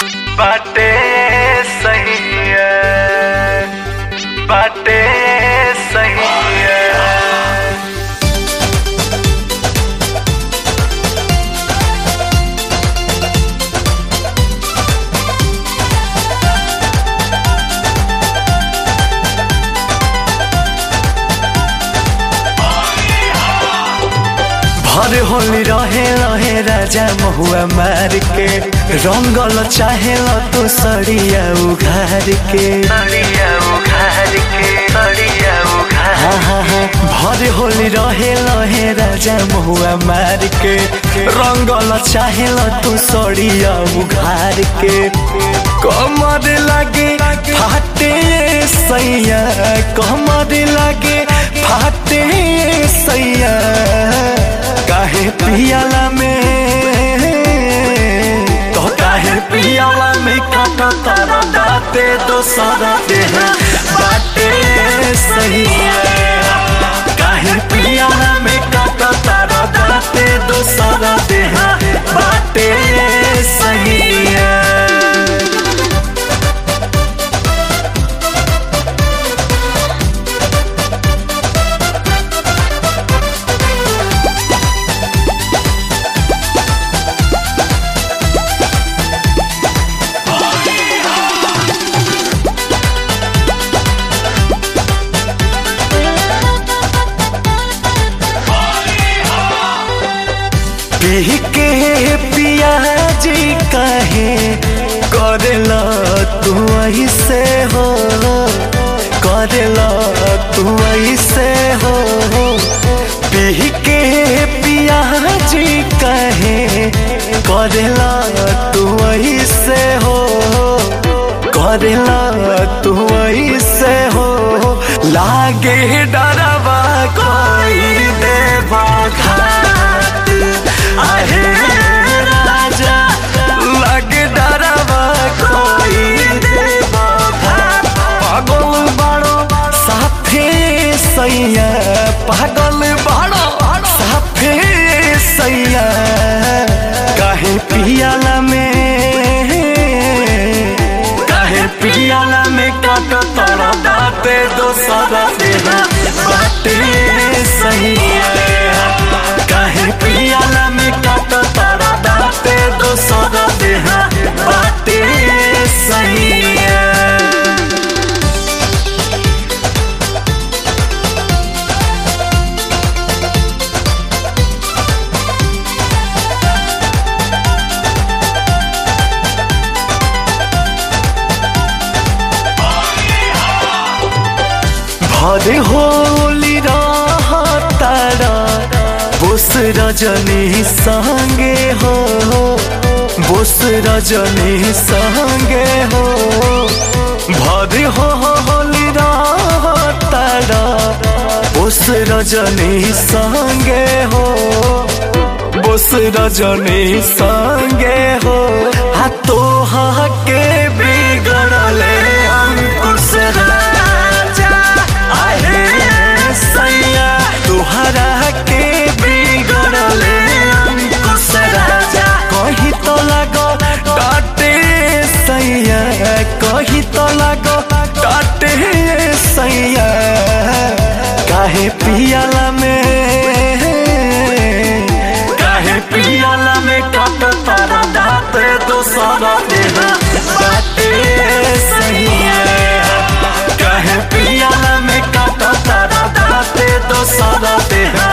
बाटे सही है बाटे सही है भर होली रहे रहे राजा महुआ मार के रंगल चाहे तो सड़िया उघार के सड़िया उघार के सड़िया उघार हाँ हाँ हाँ भर होली रहे रहे राजा महुआ मार के रंगल चाहे तो सड़िया उघार के कमर लागे फाटे सैया कमर लागे फाटे सैया काहे पियाला में तो काहे पियाला में काटा तारा दाते दोसरा देह बाटे सही है काहे पियाला में काटा तारा दाते दोसरा देह बाटे सही है पी के पियाजी कहे करेला तू ऐसे हो करेला तू ऐसे हो पी के पियाजी कहे करेला तू ऐसे हो करेला तू ऐसे हो लागे डरवा कोई देवा घाट आहे राजा लागे डरवा कोई देवा घाट पागल बड़ो साफे सैया पागल बड़ो साफे सैया काहे पियाला में काहे पियाला में काट तोरा दाते दोसरा देहा बाटे सही है काहे पियाला में काट तोरा दाते दोसरा देहा बाटे सही है भरे होली तारा बोस रजनी संगे हो बोस रजनी संगे हो भरे हो होली तारा बोस रजनी संगे हो बोस रजनी संगे हो हाथो के बिगड़ले अंकुश राजा आहे सैया तुहरा के बिगड़ले अंकुश राजा कही तो लगो डाटे सैया कही तो लगो डाटे सैया काहे पियाला में काहे पियाला में काट तारा दाते दोसरा देहा बाटे सही है काहे पियाला में काट तारा दाते दोसरा देहा